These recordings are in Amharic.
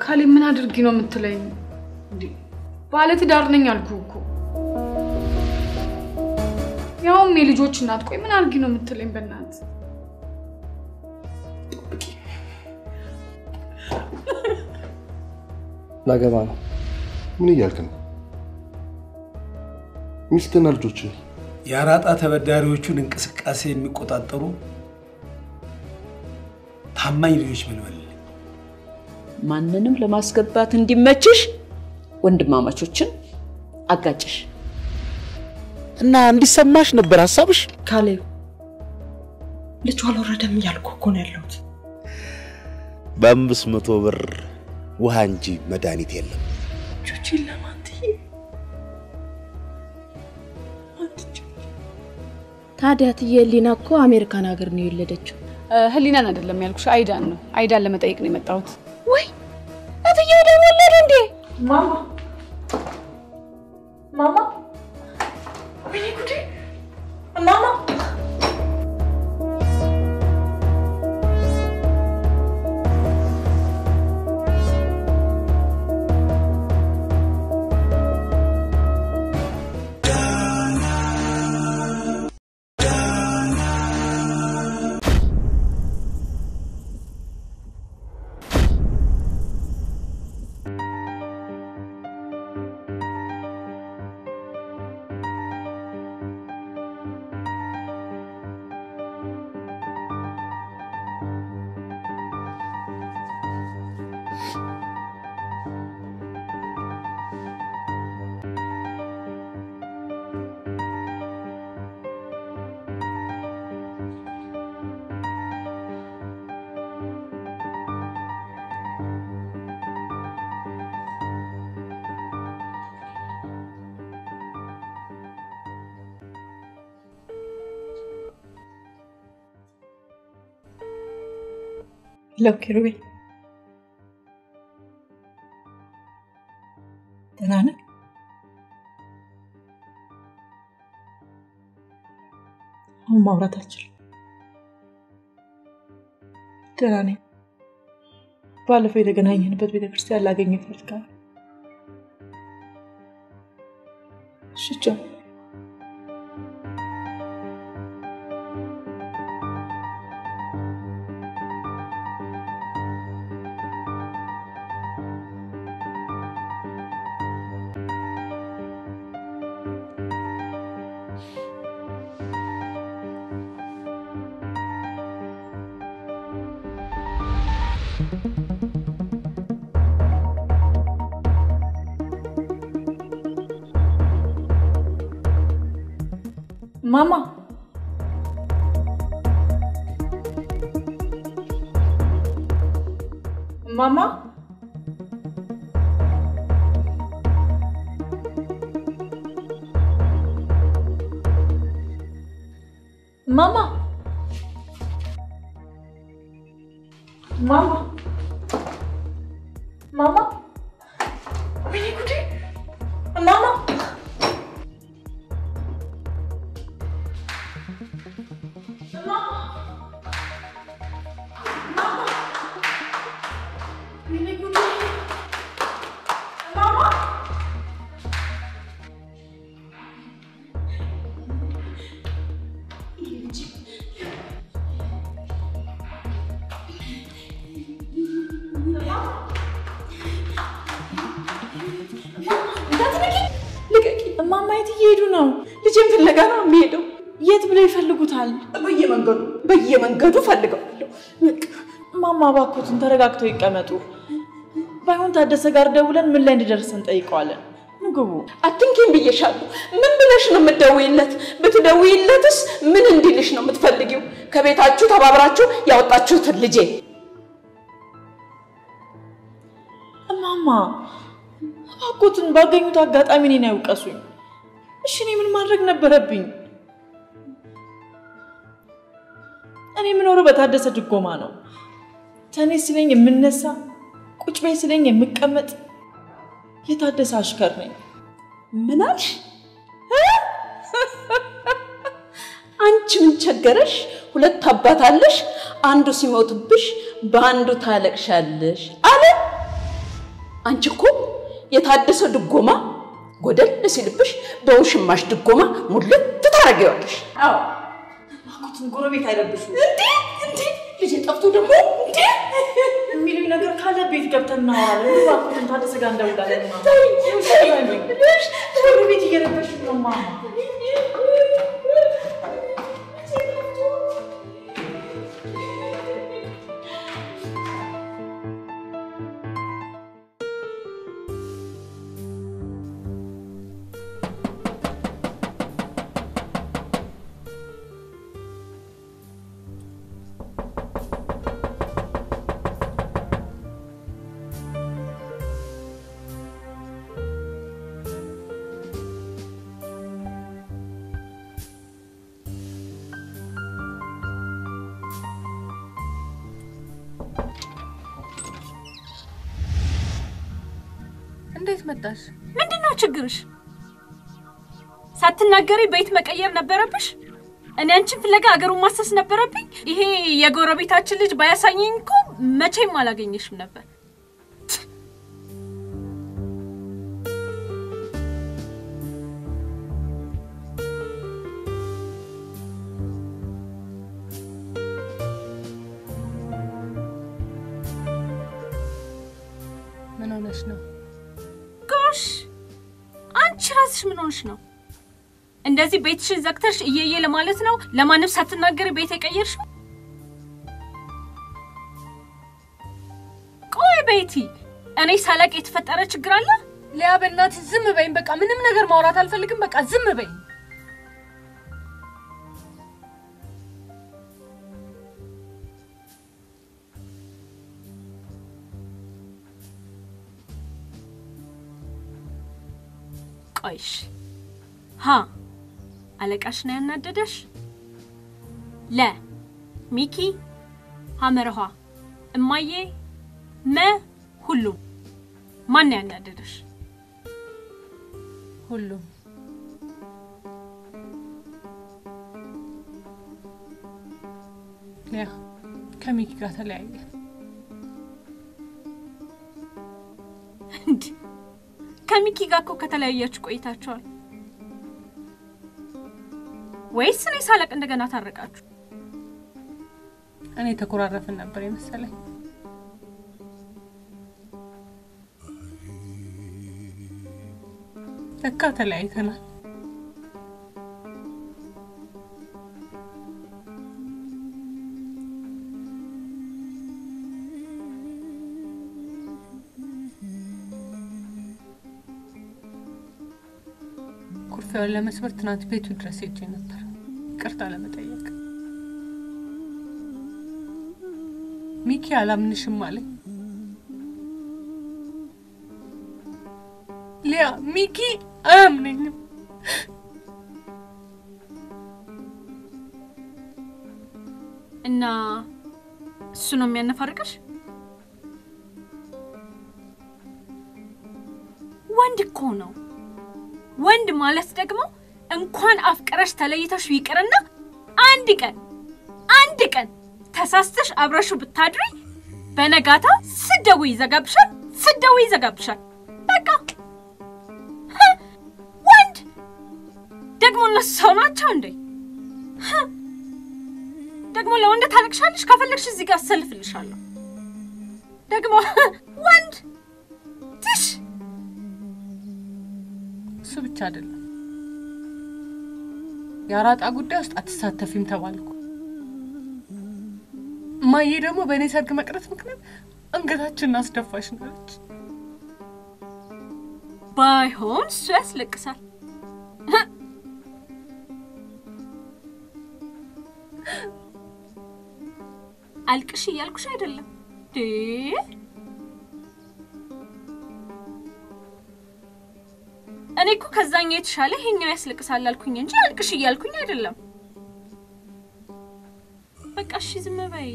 ካሌ ምን አድርጊ ነው የምትለኝ? እንዴ ባለ ትዳር ነኝ አልኩህ እኮ። ያውም የልጆች እናት። ቆይ ምን አድርጊ ነው የምትለኝ? በእናትህ ላገባ ነው። ምን እያልክ ነው? ሚስትና ልጆች የአራጣ ተበዳሪዎቹን እንቅስቃሴ የሚቆጣጠሩ ታማኝ ልጆች መልመል። ማንንም ለማስገባት እንዲመችሽ ወንድማማቾችን አጋጭሽ እና እንዲሰማሽ ነበር ሀሳብሽ? ካሌብ ልጁ አልወረደም እያልኩ እኮ ነው ያለሁት። በአምስት መቶ ብር ውሃ እንጂ መድኃኒት የለም። ልጆቼን ለማንትዬ ታዲያ ትዬ ህሊና እኮ አሜሪካን ሀገር ነው የወለደችው። ህሊናን አይደለም ያልኩሽ፣ አይዳን ነው። አይዳን ለመጠየቅ ነው የመጣሁት። ወይ እትዬ ደግሞ ወለዱ እንዴ? ማማ ማማ፣ ወይኔ ጉዴ! ማማ ለው ኪሩቤል ደህና ነህ? አሁን ማውራት አልችልም። ደህና ነኝ። ባለፈው የተገናኘንበት ቤተክርስቲያን ላገኘ እፈልጋለሁ። እሺ ቻው። ማማ ማማ ማማ ማማ ማማ ወይኔ ጉዴ ማማ እማማ የት እየሄዱ ነው? ልጄን ፍለጋ ነው የሚሄደው። የት ብለው ይፈልጉታል? በየመንገዱ በየመንገዱ ፈልገዋለሁ። በቃ እማማ እባክዎትን ተረጋግተው ይቀመጡ። ባይሆን ታደሰ ጋር ደውለን ምን ላይ እንዲደርስ እንጠይቀዋለን። ምግቡ አትንኪም ብዬሻለሁ። ምን ብለሽ ነው የምትደውይለት? ብትደውይለትስ ምን እንዲልሽ ነው የምትፈልጊው? ከቤታችሁ ተባብራችሁ ያወጣችሁትን ልጄ እማማ እባክዎትን ባገኙት አጋጣሚ እኔን አይውቀሱኝ። እሺ እኔ ምን ማድረግ ነበረብኝ? እኔ የምኖረው በታደሰ ድጎማ ነው። ተኔ ስለኝ የምነሳ ቁጭ በይ ስለኝ የምቀመጥ የታደሰ አሽከር ነኝ። ምን አልሽ? አንቺ ምን ቸገረሽ? ሁለት አባት አለሽ። አንዱ ሲሞትብሽ በአንዱ ታለቅሻለሽ አለ። አንቺ እኮ የታደሰ ድጎማ ጎደል ሲልብሽ በውሽማሽ ድጎማ ሙልት ታደርጊዋለሽ። አዎ እባክዎትን ጎረቤት አይረብሹ። እንዴ እንዴ ልጄ ጠፍቶ ደግሞ እንዴ የሚሉኝ ነገር ካለ ቤት ገብተን እናወራለን። እባክዎትን ታደሰ ጋር እንደውላለን። ጎረቤት እየረበሹ ነው ማማ። እንዴት መጣሽ? ምንድን ነው ችግርሽ? ሳትናገሪ ቤት መቀየር ነበረብሽ? እኔ አንቺን ፍለጋ አገሩን ማሰስ ነበረብኝ? ይሄ የጎረቤታችን ልጅ ባያሳየኝ እኮ መቼም አላገኘሽም ነበር። ምን ሆነሽ ነው? ጎሽ አንቺ ራስሽ ምን ሆንሽ ነው? እንደዚህ ቤትሽን ዘግተሽ እየየ ለማለት ነው ለማንም ሳትናገሪ ቤት የቀየርሽው? ቆይ ቤቲ፣ እኔ ሳላቅ የተፈጠረ ችግር አለ? ሊያ በእናትሽ ዝም በይኝ። በቃ ምንም ነገር ማውራት አልፈልግም። በቃ ዝም በይኝ። ቆይሽ ሀ አለቃሽ ነው ያናደደሽ? ለ ሚኪ ሀመርኋ እማዬ መ ሁሉም ማን ነው ያናደደሽ? ሁሉም ሊያ ከሚኪ ጋር ተለያየ። እንድ ከሚኪ ጋር እኮ ከተለያያችሁ ቆይታችኋል። ወይስ እኔ ሳለቅ እንደገና ታረቃችሁ? እኔ ተኮራረፍን ነበር የመሰለኝ። ለካ ተለያይተናል። ኩርፊያውን ለመስበር ትናንት ቤቱ ድረስ ሄጄ ነበር ይቅርታ ለመጠየቅ። ሚኪ አላምንሽም አለኝ። ሊያ ሚኪ አያምነኝም። እና እሱ ነው የሚያነፋርቅሽ? ወንድ እኮ ነው። ወንድ ማለት ደግሞ እንኳን አፍቅረሽ ተለይተሽ ይቅርና አንድ ቀን አንድ ቀን ተሳስተሽ አብረሹ ብታድሪ በነጋታ ስደው ይዘጋብሻል፣ ስደው ይዘጋብሻል። በቃ ህ! ወንድ ደግሞ እነሱ ሰው ናቸው እንዴ? ህ! ደግሞ ለወንድ ታለቅሻለሽ። ከፈለግሽ እዚህ ጋር አሰልፍልሻለሁ። ደግሞ ወንድ ትሽ እሱ ብቻ አይደለም፣ የአራጣ ጉዳይ ውስጥ አትሳተፊም ተባልኩ። እማዬ ደግሞ በእኔ ሰርግ መቅረት ምክንያት አንገታችንን አስደፋሽ ናለች። ባይሆን እሱ ያስለቅሳል። አልቅሽ እያልኩሽ አይደለም ዴ እኔ እኮ ከዛኛው የተሻለ ይሄኛው ያስለቅሳል አልኩኝ እንጂ አልቅሽ እያልኩኝ አይደለም። በቃ እሺ ዝም በይ።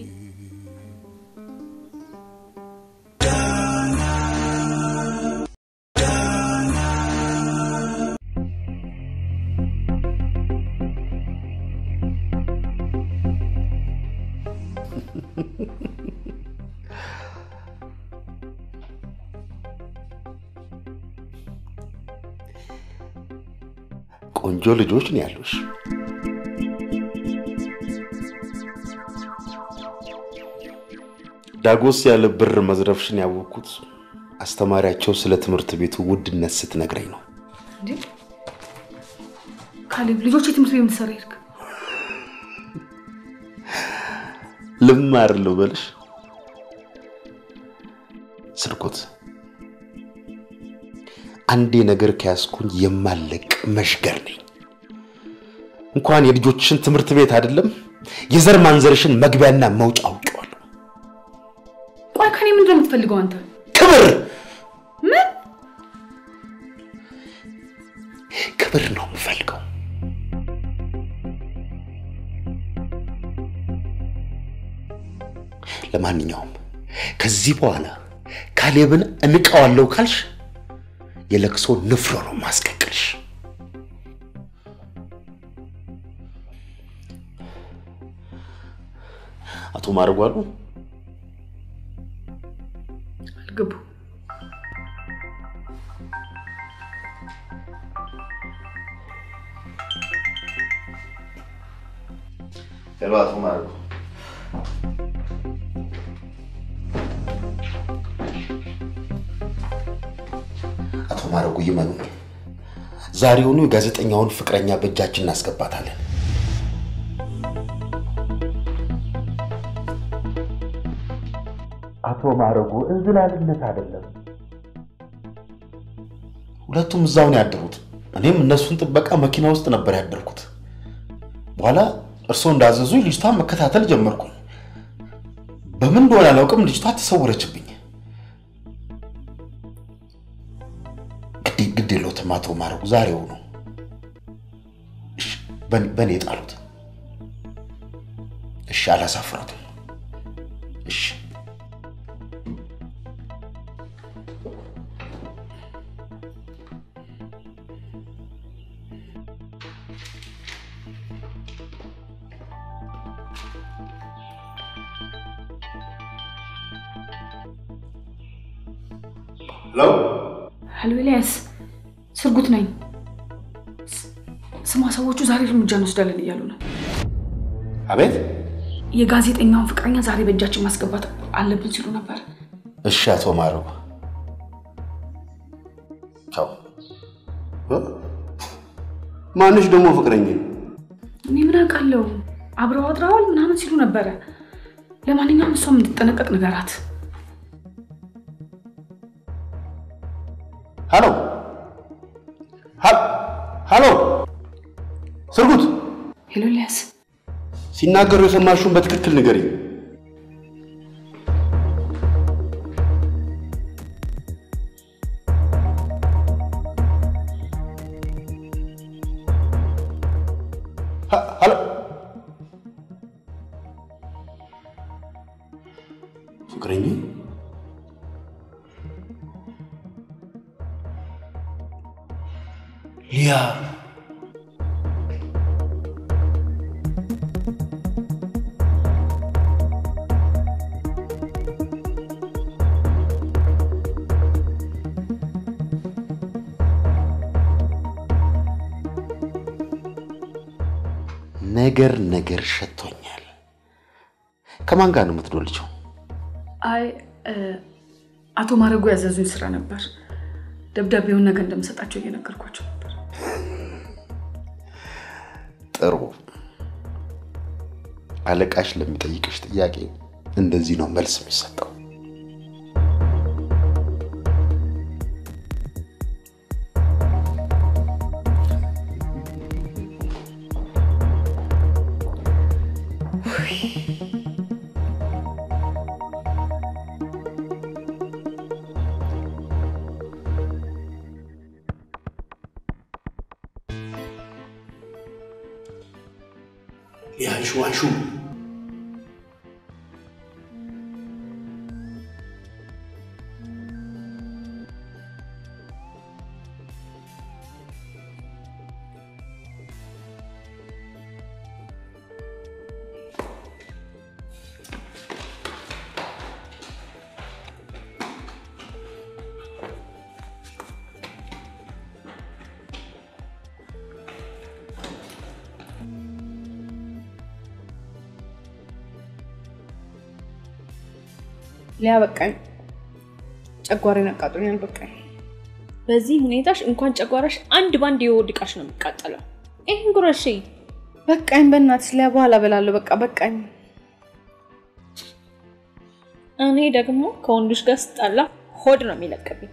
ቆንጆ ልጆች ነው ያሉሽ። ዳጎስ ያለ ብር መዝረፍሽን ያወቅኩት አስተማሪያቸው ስለ ትምህርት ቤቱ ውድነት ስትነግረኝ ነው። እንዴ ካሌብ፣ ልጆች የትምህርት ቤት የምትሰራ ሄድክ? ልማር ልበልሽ? ስርኩት አንዴ ነገር ከያዝኩኝ የማለቅ መሽገር ነኝ። እንኳን የልጆችሽን ትምህርት ቤት አይደለም የዘር ማንዘርሽን መግቢያና መውጫ አውቄዋለሁ። ቆይ ከኔ ምንድን ነው የምትፈልገው አንተ? ክብር ምን ክብር ነው የምፈልገው። ለማንኛውም ከዚህ በኋላ ካሌብን እንቀዋለሁ ካልሽ የለቅሶ ንፍሮ ነው ማስቀቅልሽ። አቶ ማድረጉ አሉ አልገቡ ሄሎ፣ አቶ ማድረጉ አቶ ማድረጉ ይመኑኝ፣ ዛሬውኑ የጋዜጠኛውን ፍቅረኛ በእጃችን እናስገባታለን። አቶ ማድረጉ እንዝላልነት አይደለም። ሁለቱም እዛው ነው ያደሩት። እኔም እነሱን ጥበቃ መኪና ውስጥ ነበር ያደርኩት። በኋላ እርስዎ እንዳዘዙ ልጅቷን መከታተል ጀመርኩኝ። በምን እንደሆነ አላውቅም፣ ልጅቷ ተሰወረችብኝ። ግድ ግድ የለዎትም አቶ ማድረጉ ዛሬው ነው በእኔ ጣሉት። እሺ፣ አላሳፍራትም። እሺ ሄሎ ሄሎ፣ ኤልያስ ስርጉት ነኝ። ስ- ስማ፣ ሰዎቹ ዛሬ እርምጃ እንወስዳለን እያሉ ነው። አቤት። የጋዜጠኛውን ፍቅረኛ ዛሬ በእጃችን ማስገባት አለብን ሲሉ ነበር። እሺ አቶ ማረጉ ቻው። ማንሽ ደግሞ ፍቅረኛ? እኔ ምን አውቃለሁ፣ አብረው አድረዋል ምናምን ሲሉ ነበረ። ለማንኛውም እሷም እንድትጠነቀቅ ንገራት። ሀሎ ሀሎ፣ ስርጉት ሄሎ ኤልያስ፣ ሲናገሩ የሰማሽውን በትክክል ንገሪኝ። ሀ- ሀሎ ፍቅረኛ ሊያ ነገር ነገር ሸቶኛል። ከማን ጋር ነው የምትዶልቸው? አይ እ፣ አቶ ማረጉ ያዘዙኝ ስራ ነበር። ደብዳቤውን ነገ እንደምሰጣቸው እየነገርኳቸው ነበር። ጥሩ። አለቃሽ ለሚጠይቅሽ ጥያቄ እንደዚህ ነው መልስ የሚሰጠው። ያሹ አሹ ሊያ በቃኝ፣ ጨጓራዬን አቃጥሎኛል። በቃኝ። በዚህ ሁኔታሽ እንኳን ጨጓራሽ አንድ ባንድ የወድቃሽ ነው የሚቃጠለው። ይህን ጉረሺ። በቃኝ፣ በእናትሽ ሊያ፣ በኋላ እበላለሁ። በቃ በቃኝ። እኔ ደግሞ ከወንዶች ጋር ስጣላ ሆድ ነው የሚለቅብኝ።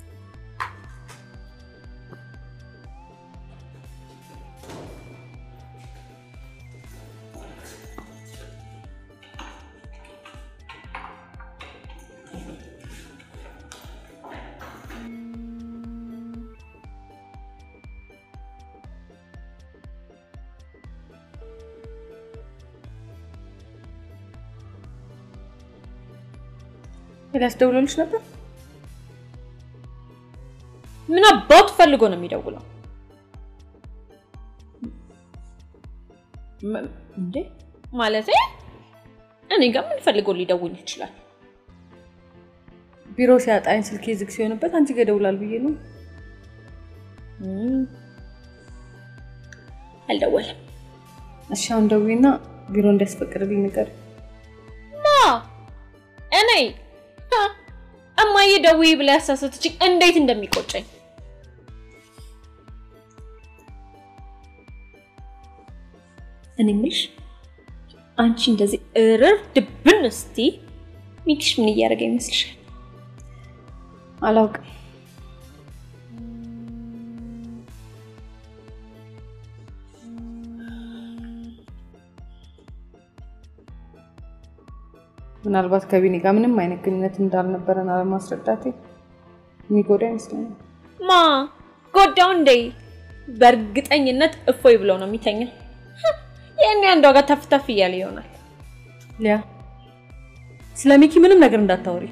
ሊያስደውልልሽ ነበር? ምን አባቱ ፈልጎ ነው የሚደውለው? ም- እንዴ ማለት እኔ ጋር ምን ፈልጎ ሊደውል ይችላል? ቢሮ ሲያጣኝ ስልኬ ዝግ ሲሆንበት አንቺ ጋር ይደውላል ብዬ ነው። እም፣ አልደወለም። እሺ አሁን ደውይና ቢሮ እንዲያስፈቅድልኝ ንገር። ማ እኔ ሀ፣ እማዬ ደውዪ ብላ ያሳሰተችኝ እንዴት እንደሚቆጨኝ እኔ የምልሽ አንቺ እንደዚህ እርር ድብን እስቲ ሚኪሽ ምን እያደረገ ይመስልሻል? አላውቅም። ምናልባት ከቢኒ ጋር ምንም አይነት ግንኙነት እንዳልነበረን አለማስረዳቴ የሚጎዳ ይመስለኛል። ማ ጎዳው እንዴ? በእርግጠኝነት እፎይ ብለው ነው የሚተኛው። ይህን አንዷ ጋር ተፍ ተፍ እያለ ይሆናል። ሊያ ስለ ሚኪ ምንም ነገር እንዳታወሪ፣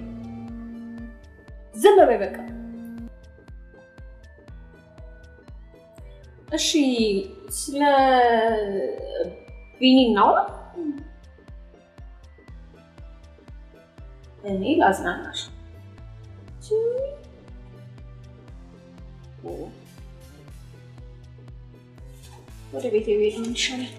ዝም በይ በቃ። እሺ ስለ ቢኒ እናውራ። እኔ ላዝናናሽ። ወደ ቤቴ ብሄድ ነው የሚሻለው።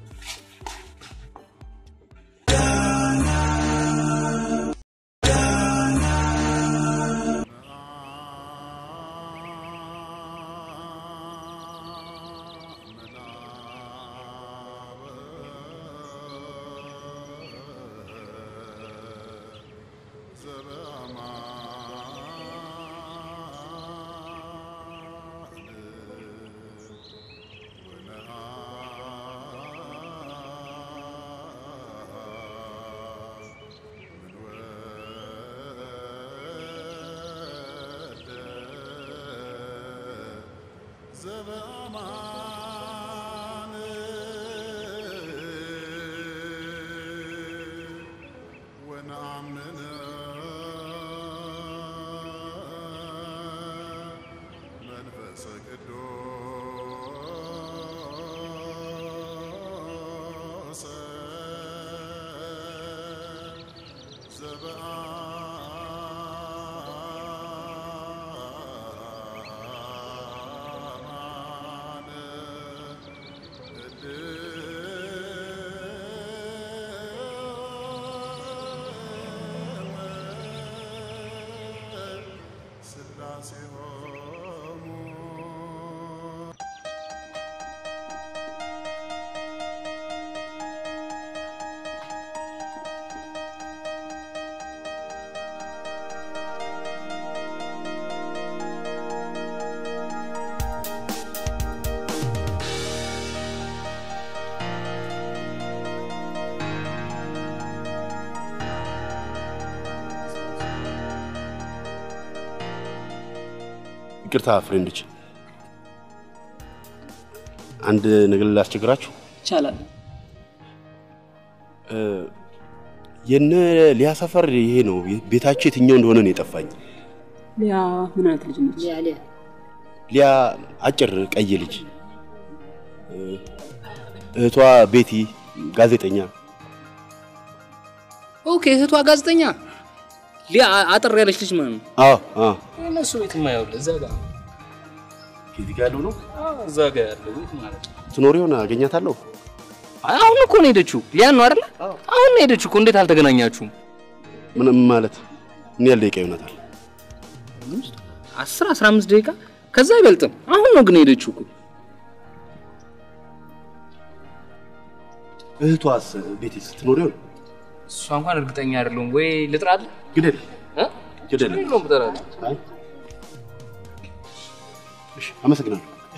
ይቅርታ ፍሬንዶች፣ አንድ ነገር ላስቸግራችሁ። ይቻላል። እ፣ የነ ሊያ ሰፈር ይሄ ነው። ቤታቸው የትኛው እንደሆነ ነው የጠፋኝ። ሊያ ምን አይነት ልጅ ነች? ሊያ አጭር ቀይ ልጅ፣ እ፣ እህቷ ቤቲ ጋዜጠኛ። ኦኬ፣ እህቷ ጋዜጠኛ ሊያ አጠር ያለች ልጅ ማለት ነው። አዎ አዎ፣ እነሱ ቤት የማየው እዛ ጋር ከዚህ ጋር ያለው ነው። አዎ፣ እዛ ጋር ያለው ቤት ማለት ነው። ትኖር ይሆን? አገኛታለሁ። አሁን እኮ ነው የሄደችው። ሊያን ነው አይደለ? አሁን ነው የሄደችው እኮ። እንዴት አልተገናኛችሁም? ምንም ማለት ምን ያህል ደቂቃ ይሆናታል? አስር አስራ አምስት ደቂቃ ከዛ አይበልጥም። አሁን ነው ግን ሄደችው እኮ። እህቷስ ቤት ስትኖር ይሆን? እሷ እንኳን እርግጠኛ አይደለሁም። ወይ ልጥራለህ? ግደል እ? ግደል። ችግር የለውም ብጠራት። አይ እሺ፣ አመሰግናለሁ።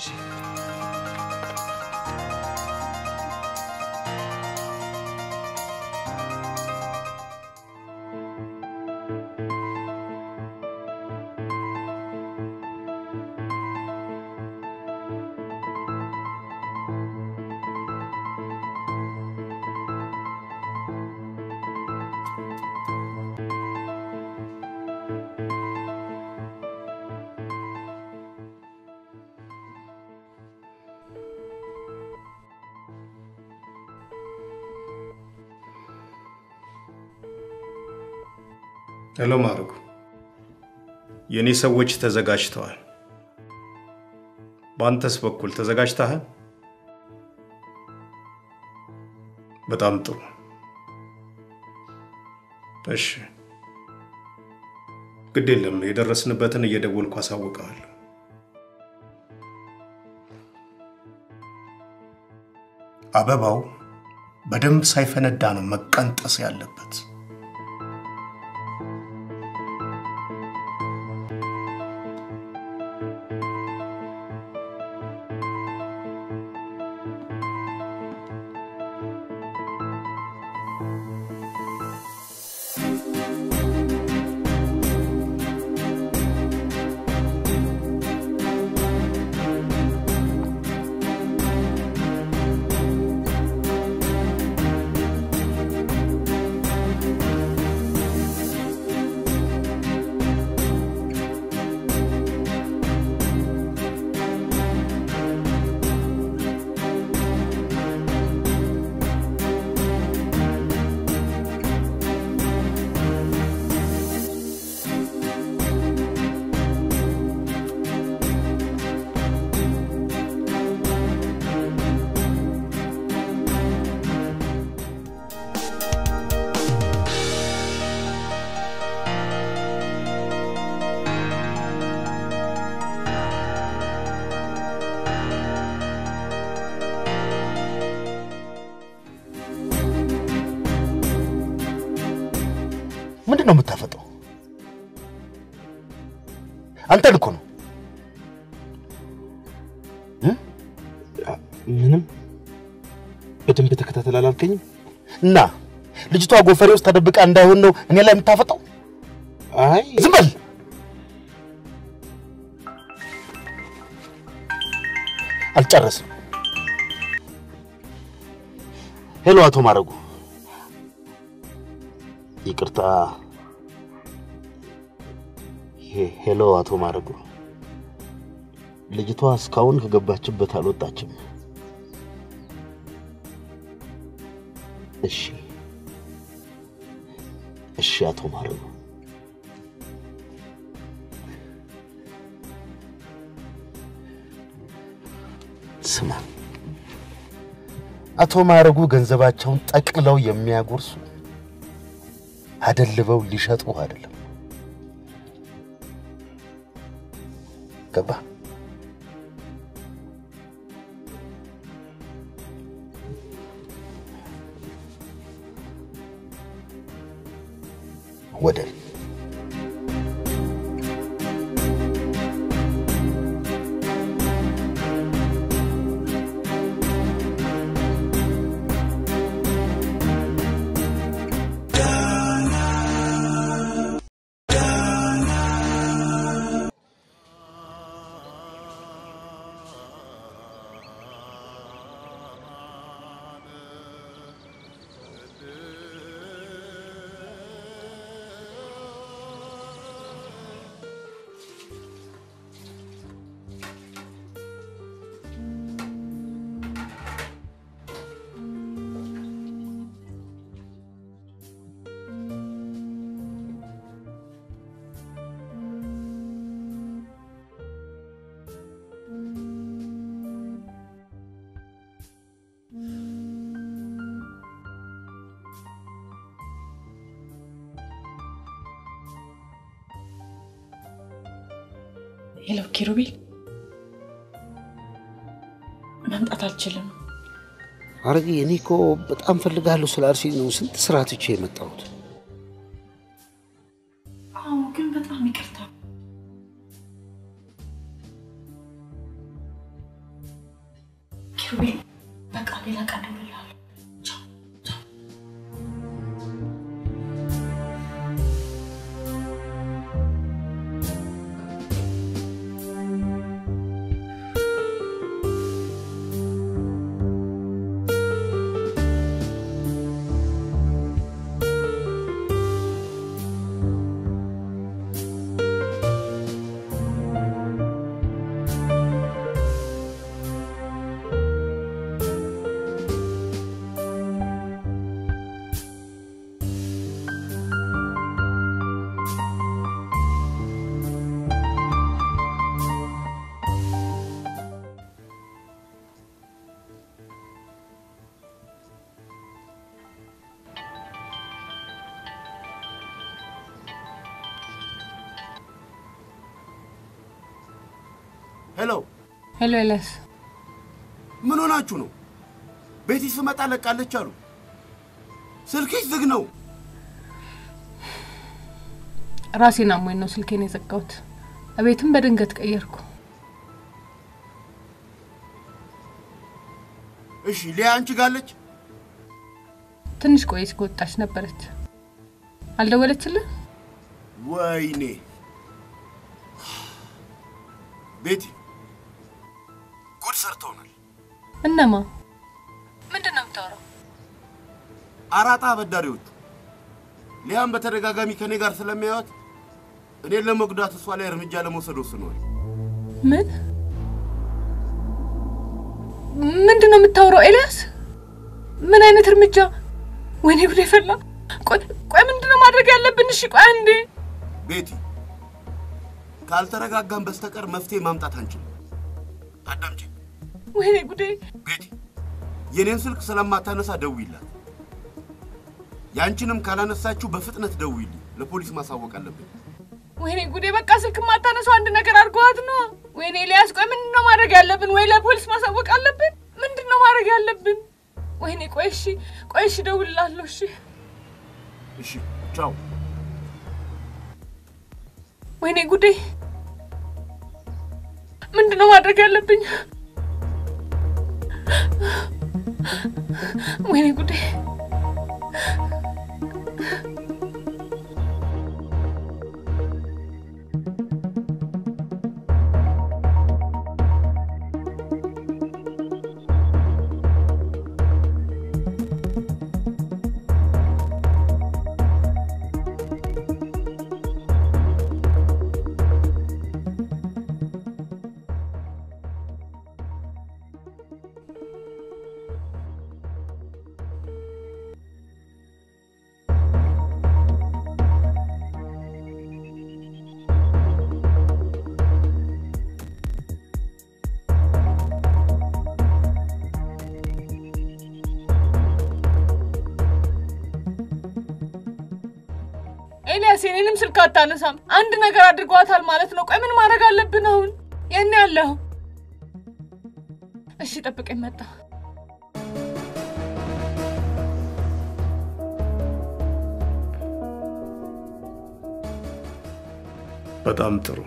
ሄሎ ማርጉ፣ የእኔ ሰዎች ተዘጋጅተዋል። በአንተስ በኩል ተዘጋጅተሃል? በጣም ጥሩ። እሺ፣ ግድ የለም የደረስንበትን እየደወልኩ አሳውቀዋለሁ። አበባው በደንብ ሳይፈነዳ ነው መቀንጠስ ያለበት። ምንድን ነው የምታፈጠው? አንተን እኮ ነው። ምንም በደንብ ተከታተል አላልከኝም? እና ልጅቷ ጎፈሬ ውስጥ ተደብቃ እንዳይሆን ነው እኔ ላይ የምታፈጠው? አይ ዝም በል። አልጨረስም። ሄሎ፣ አቶ ማረጉ፣ ይቅርታ። ሄ- ሄሎ፣ አቶ ማረጉ፣ ልጅቷ እስካሁን ከገባችበት አልወጣችም። እሺ፣ እሺ፣ አቶ ማረጉ ስማ፣ አቶ ማረጉ ገንዘባቸውን ጠቅልለው የሚያጎርሱ አደልበው ሊሸጡ አይደለም። ገባ? ወደል ሄሎ ኪሩቤል፣ መምጣት አልችልም። አረጌ እኔ እኮ በጣም ፈልጋለሁ ስላልሽኝ ነው ስንት ስራ ትቼ የመጣሁት። አዎ፣ ግን በጣም ይቅርታ። ኪሩቤል፣ በቃ ሌላ ቀን እደውልልሃለሁ። ቻው ቻው። ሄሎ ሄሎ ኤልያስ፣ ምን ሆናችሁ ነው? ቤቲ ስመጣ ለቃለች አሉ። ስልክሽ ዝግ ነው። ራሴን አሞኝ ነው ስልኬን የዘጋሁት። እቤትም በድንገት ቀየርኩ። እሺ ሊያ አንቺ ጋለች? ትንሽ ቆየች ከወጣች ነበረች። አልደወለችልህ? ወይኔ ቤቲ ጉድ ሰርተውናል። እነማ? ምንድን ነው የምታወራው? አራጣ አበዳሪዎቹ ሊያም በተደጋጋሚ ከኔ ጋር ስለሚያዩት እኔን ለመጉዳት እሷ ላይ እርምጃ ለመውሰድ ወስነዋል። ምን ምንድን ነው የምታወራው ኤልያስ? ምን አይነት እርምጃ? ወይኔ ጉዴ ፈላ። ቆይ ቆይ፣ ምንድን ነው ማድረግ ያለብን? እሺ ቆይ አንዴ። ቤቲ ካልተረጋጋን በስተቀር መፍትሄ ማምጣት አንችልም። አዳምጪ ወይኔ ጉዴ። ቤቲ፣ የኔን ስልክ ስለማታነሳ ደውይላት። ያንቺንም ካላነሳችሁ በፍጥነት ደውይልኝ። ለፖሊስ ማሳወቅ አለብን። ወይኔ ጉዴ። በቃ ስልክ ማታነሳው አንድ ነገር አድርገዋት ነው። ወይኔ ኤልያስ፣ ቆይ ምንድን ነው ማድረግ ያለብን? ወይ ለፖሊስ ማሳወቅ አለብን? ምንድን ነው ማድረግ ያለብን? ወይኔ ቆይ እሺ፣ ቆይ እሺ፣ እደውልልሃለሁ። እሺ እሺ፣ ቻው። ወይኔ ጉዴ። ምንድን ነው ማድረግ ያለብኝ? ወይኔ ጉዴ። ኤልያስ የኔንም ስልክ አታነሳም። አንድ ነገር አድርገዋታል ማለት ነው። ቆይ ምን ማድረግ አለብን አሁን? የኔ ያለሁ እሺ፣ ጠብቀኝ፣ መጣ። በጣም ጥሩ።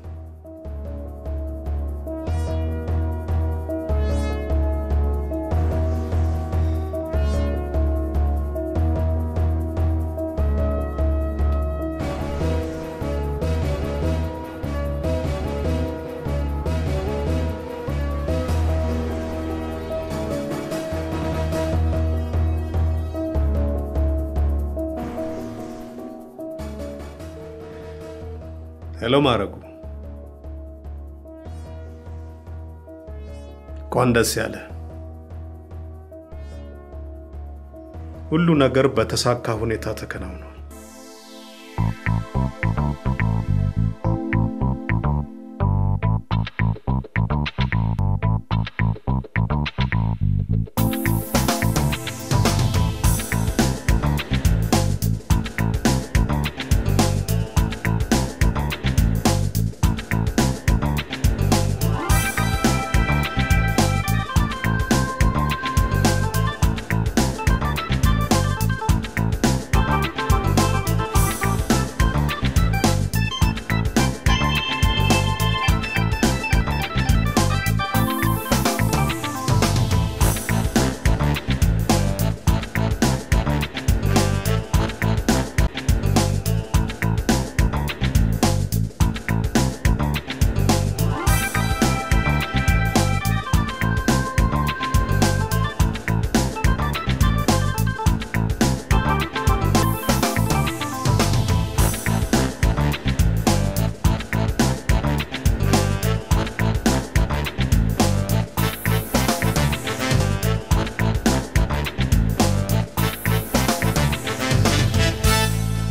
ሄሎ ማረጉ፣ እንኳን ደስ ያለ። ሁሉ ነገር በተሳካ ሁኔታ ተከናውኗል።